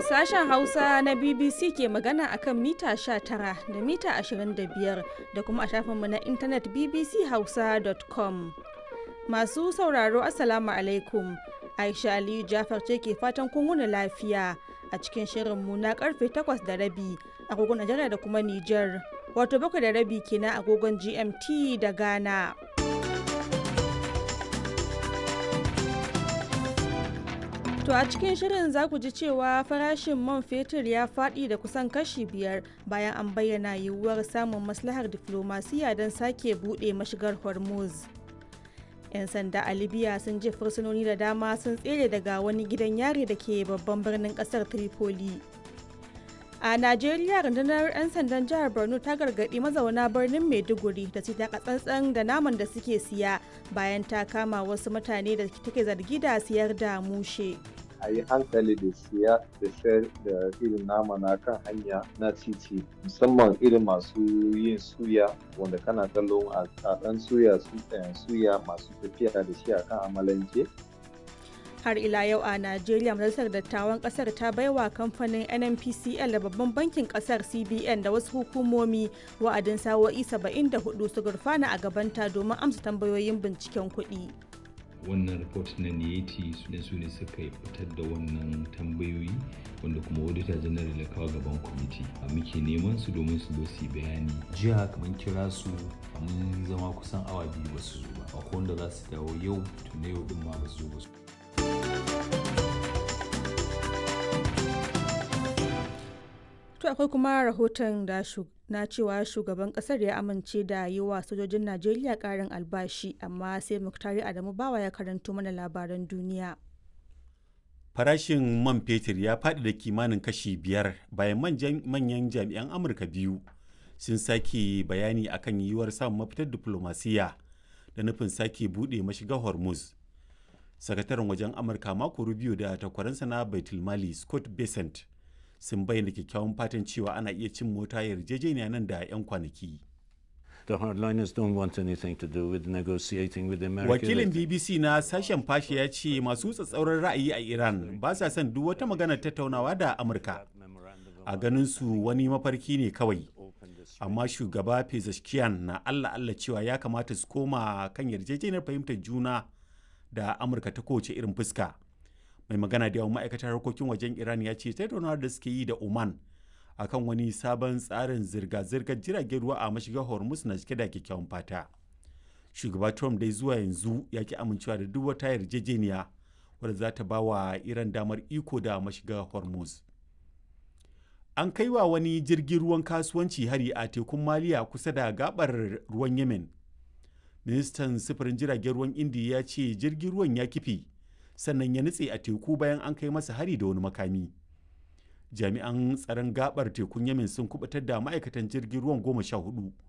Sashen Hausa na BBC ke magana akan mita 19 da mita 25 da kuma a shafinmu na intanet bbchausa.com. Masu sauraro Assalamu alaikum. Aisha Aliyu Jafar ce ke fatan kun wuni lafiya a cikin shirinmu na karfe 8 da rabi agogon Najeriya da kuma Nijar. Wato bakwai da rabi kenan agogon GMT da Ghana. To a cikin shirin za ku ji cewa farashin man fetur ya faɗi da kusan kashi biyar bayan an bayyana yiwuwar samun maslahar diflomasiya don sake buɗe mashigar Hormuz. 'Yan sanda a Libya sun je fursunoni da dama sun tsere daga wani gidan yari da ke babban birnin ƙasar Tripoli. A Najeriya rundunar 'yan sandan jihar Borno ta gargaɗi mazauna birnin Maiduguri da su taka tsantsan da naman da suke siya bayan ta kama wasu mutane da take zargi da siyar da mushe. a yi hankali da siya da sayar da irin nama na kan hanya na titi musamman irin masu yin suya wanda kana kallon a ɗan suya suya masu tafiya da shi a kan amalanke har ila yau a najeriya majalisar dattawan kasar ta baiwa kamfanin nnpcl da babban bankin kasar cbn da wasu hukumomi wa'adin sawo'i 74 su gurfana a gabanta domin amsa tambayoyin binciken kuɗi. wannan report na niyeti su ne su ne suka fitar da wannan tambayoyi wanda kuma auditor general ya kawo gaban kwamiti a muke neman su domin su su bayani jiya kamar kira su mun zama kusan awa biyu ba su zo ba akwai wanda za su dawo yau tun yau din ma ba su zo ba su To akwai kuma rahoton da na cewa shugaban kasar ya amince da yi wa sojojin Najeriya karin albashi amma sai Muktari Adamu Bawa ya karanto mana labaran duniya. Farashin man fetur ya faɗi da kimanin kashi biyar bayan manyan jami'an Amurka biyu sun sake bayani akan yiwuwar samun mafitar diplomasiya da nufin sake buɗe mashiga Hormuz. Sakataren wajen Amurka mako Rubio da takwaransa na Baitulmali Scott Bessent sun bayyana kyakkyawan fatan cewa ana iya cin mota yarjejeniya nan da 'yan kwanaki. Wakilin BBC na sashen fashe ya ce masu tsatsauran ra'ayi a Iran ba sa son duk wata magana tattaunawa da Amurka. A ganin su wani mafarki ne kawai. Amma shugaba Pezeshkian na Allah Allah cewa ya kamata su koma kan yarjejeniyar fahimtar juna da Amurka ta kowace irin fuska. mai magana da yawan ma'aikatar harkokin wajen iran ya ce tattaunawar da suke yi da oman akan wani sabon tsarin zirga-zirgar jiragen ruwa a mashigar hormuz na cike da kyakkyawan fata shugaba trump dai zuwa yanzu ya ki amincewa da duk wata yarjejeniya wadda za ta ba wa iran damar iko da mashigar hormuz an kai wa wani jirgin ruwan kasuwanci hari a tekun maliya kusa da gabar ruwan yemen ministan sufurin jiragen ruwan indiya ya ce jirgin ruwan ya kife sannan ya nutse a teku bayan an kai masa hari da wani makami jami'an tsaron gabar tekun yamin sun kubutar da ma'aikatan jirgin ruwan goma sha hudu